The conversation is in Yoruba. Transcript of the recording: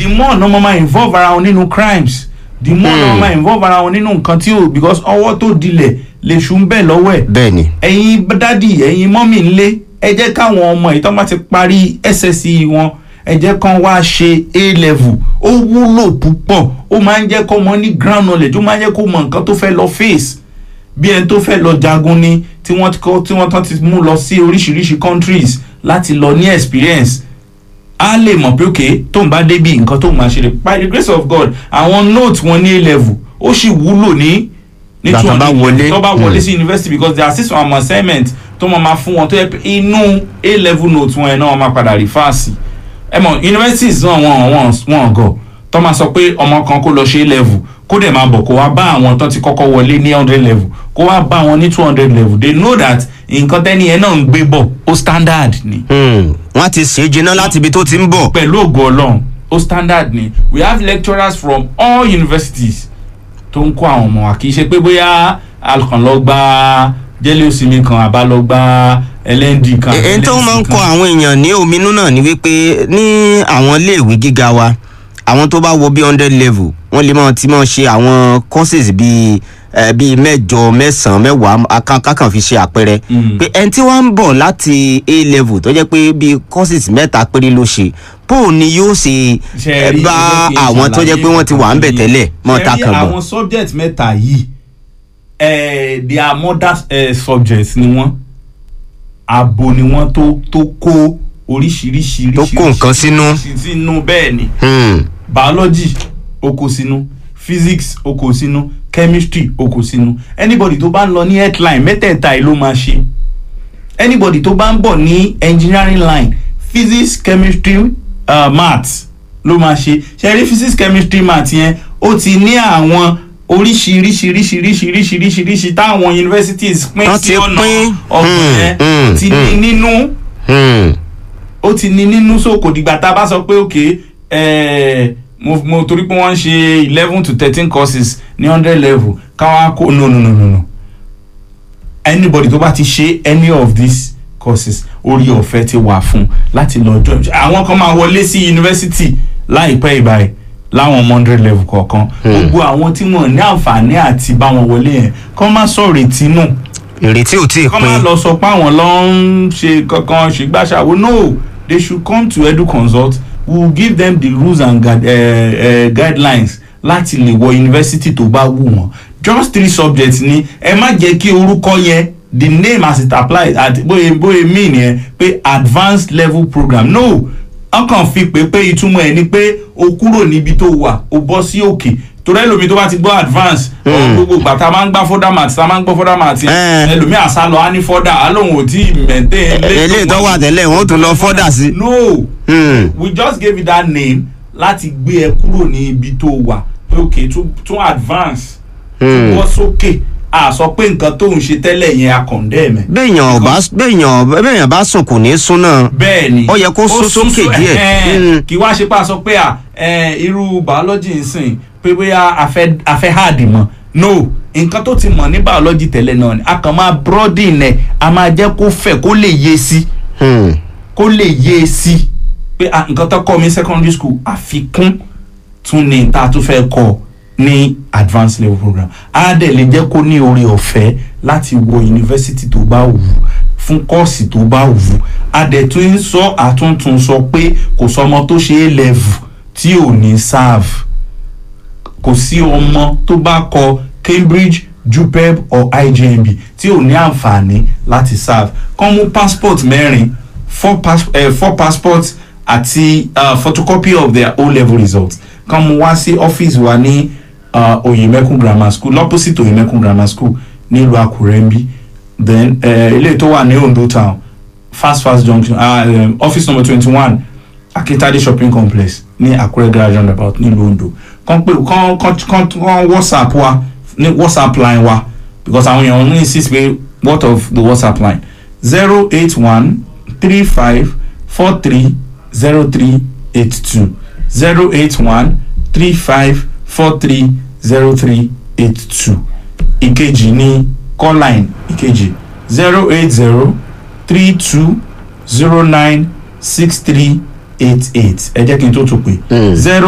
more náà máa máa involve ara wọn nínú crimes the more náà máa máa involve ara wọn nínú nǹkan tí ò because ọwọ́ tó dilẹ̀ lè ṣù ń bẹ̀ lọ́wọ́ ẹ̀ bẹ́ẹ̀ ni ẹ̀yin dádì ẹ̀yin mọ́mì ńlé ẹ jẹ́ káwọn ọmọ yìí tó bá ti parí SSCE wọn ẹ jẹ́ kán wá ṣe A level ó wúlò púpọ̀ ó máa ń jẹ́ kó mọ ní ground knowledge ó máa ń jẹ́ kó mọ nǹkan tó fẹ́ lọ face bí ẹni tó fẹ́ lọ jagun ni tí wọ́n ti kọ́ tí wọ́n tán ti mú lọ sí oríṣiríṣi countries láti lọ ní experience a lè mọ̀ pé òkè tó ń bá débi nǹkan tó ń máa ṣe rè by the grace of God àwọn note wọn ní A level ó sì wúlò ní ní Ìgbà tó bá 200 wọlé. tó bá wọlé Mm. sí university because there are six some assignment tó máa ma fún wọn tó yẹ pé inú A level note wọn yẹn náà wọ́n máa padà refer sí ẹ mọ̀ universities náà wọ́n wọ́n wọ́n gọ̀ tó máa sọ pé ọmọ kan kó lọ ṣe A level kó dẹ̀ máa bọ̀ kó wá bá àwọn tó ti kọ́kọ́ wọlé ní hundred level kó wá bá wọn ní two hundred level they know that nǹkan tẹ́ni yẹn náà ń gbé bọ̀ ó standard ni Hmm, wọ́n ti ṣe é jiná láti ibi tó ti ń bọ̀ pẹ̀lú ògo ọlọ́run ó standard ni we have lecturers from all universities tó ń kó àwọn ọmọ wa kì í ṣe pé bóyá alkan lọ gba jẹ́lẹ̀ òsínmi kan àbá lọ gba ẹlẹ́ndì kan èyí tó máa ń LND kọ kan. àwọn èèyàn ní ominú náà ni wípé ní àwọn iléèwé gíga wa àwọn tó bá wọ bí hundred level wọ́n lè máa ti máa ṣe àwọn courses bíi eh, bíi mẹ́jọ mẹ́sàn-án mẹ́wàá aka- kákan fi ṣe àpẹẹrẹ Mm. pé ẹni tí wọ́n ń bọ̀ láti a level tó jẹ́ pé bíi courses mẹ́ta péré ló ṣe bóun ni yóò ṣe Ṣé eh, rí, bá ẹ jẹ́ kí n àwọn tó jẹ́ pé wọ́n ti wà ń bẹ̀ ṣàlàyé tẹ́lẹ̀ mọ́ Ṣé ta rí kàn bọ̀. àwọn subject mẹ́ta yìí eh, they are mother eh, subjects ni wọ́n abo ni wọ́n tó tó kó oríṣiríṣi Tó kó nǹkan sínú. sínú bẹ́ẹ̀ ni Hmm, biology ó kó sínú physics ó kó sínú chemistry ó kó sínú anybody tó bá ń lọ ní headline mẹ́tẹ̀ẹ̀ta yìí ló máa ṣe anybody tó bá ń bọ̀ ní engineering line physics chemistry uh, maths ló máa ṣe ṣe rí physics chemistry maths yẹn ó ti ní àwọn oríṣiríṣiríṣiríṣiríṣiríṣi táwọn universities pín Wọ́n sí ti ọ̀nà pín. ọ̀gbọ̀n yẹn Hmm, ti ní hmm. nínú hmm. ó ti ní nínú so kò dìgbà tá a bá sọ pé òkè ẹ mo mo torí pé wọ́n ń ṣe eleven to thirteen courses ní hundred level káwọn kó no no no no no anybody tó bá ti ṣe any of these courses orí ọ̀fẹ́ ti wà fún láti lọ join àwọn kan máa wọlé sí yunifásitì láìpẹ́ ìbáyìí láwọn ọmọ hundred level kọ̀ọ̀kan gbogbo àwọn tí wọ́n ní àǹfààní àti bá wọn wọlé yẹn kọ́ má sọ̀rọ̀ ètí nù ìrètí ò tí ì kọ́ máa pin lọ sọ pé àwọn lọ ń ṣe kankan ṣègbàṣàwò no they should come to edu consult we will give them the rules and guide, uh, uh, guidelines láti lè wọ yunifásitì tó bá wù wọ́n just three subjects ni ẹ má jẹ́ kí orúkọ yẹn the name as it applies at bóyá bóyá mean yẹn pé advanced level program no wọ́n kàn fi pé pé ìtumọ̀ ẹ̀ ni pé o kúrò níbi tó wà o bọ́ sí òkè torí ẹlòmíì tó bá ti gbọ́ advance ọ̀rọ̀ gbogbo ìgbà tá a máa ń gbá fọ́dà màtí tá a máa ń gbọ́ fọ́dà màtí Eh. ẹlòmíì àṣà lọ á ní fọ́dà á lóun ò tí ì mẹ̀ntẹ́ eléyìí tó wà tẹ́lẹ̀ wọ́n tún lọ fọ́dà sí. no Hmm. we just gave you that name láti gbé ẹ kúrò ní ibi tó wà pé òkè tún tún advance tún Hmm. bọ́ sókè a sọ pé nǹkan tó ń ṣe tẹ́lẹ̀ yẹn a condemn ẹ̀. béèyàn bá béèyàn béèyàn bá sùn kò ní sún náà. bẹ́ẹ̀ ni Ó yẹ kó sún sún sókè sún- díẹ̀. ẹ̀hẹ́n. Mm. kì í wá ṣe pé a sọ pé à ẹ̀, irú biology ń sìn pé bóyá a fẹ́ a fẹ́ hard mọ́ no nǹkan tó ti mọ̀ ní biology tẹ́lẹ̀ náà ni a kàn máa broaden ẹ̀ a máa jẹ́ kó fẹ̀ kó lè yé sí Hmm. kó lè yé sí pé à, nǹkan tó kọ́ mi secondary school àfikún tún ni tá a tún fẹ́ kọ́ ní advanced level program á dẹ̀ lè jẹ́ kó ní oore ọ̀fẹ́ láti wọ yunifásitì tó bá wù ú fún kọ́ọ̀sì tó bá wù ú á dẹ̀ tún ń sọ àtúntún sọ pé kò sọmọ tó ṣe é level tí ò ní serve kò sí ọmọ tó bá kọ Cambridge JUPEB or IJMB tí ò ní àǹfààní láti serve kàn mú passport mẹ́rin four, pass, eh, four passports àti uh, photocopy of their O level results kàn mú wá sí ọ́fíìsì wa ní uh, Oyemekun Grammar School opposite Oyemekun Grammar School nílùú Àkúrẹ́ ń bí then uh, ilé tó wà ní Ondo town fast fast junction uh, um, office number twenty one akitade shopping complex ní Àkúrẹ́ garage roundabout nílùú Ondo kàn pé kàn kàn kàn kàn whatsapp wa ní whatsapp line wa because àwọn èèyàn ní insist pé what of the whatsapp line zero eight one three five four three zero three eight two zero eight one three five four three zero three eight two ìkejì ní call line ìkejì zero eight zero three two zero nine six three eight eight ẹ jẹ́ kí n tó tún pè Mm. zero.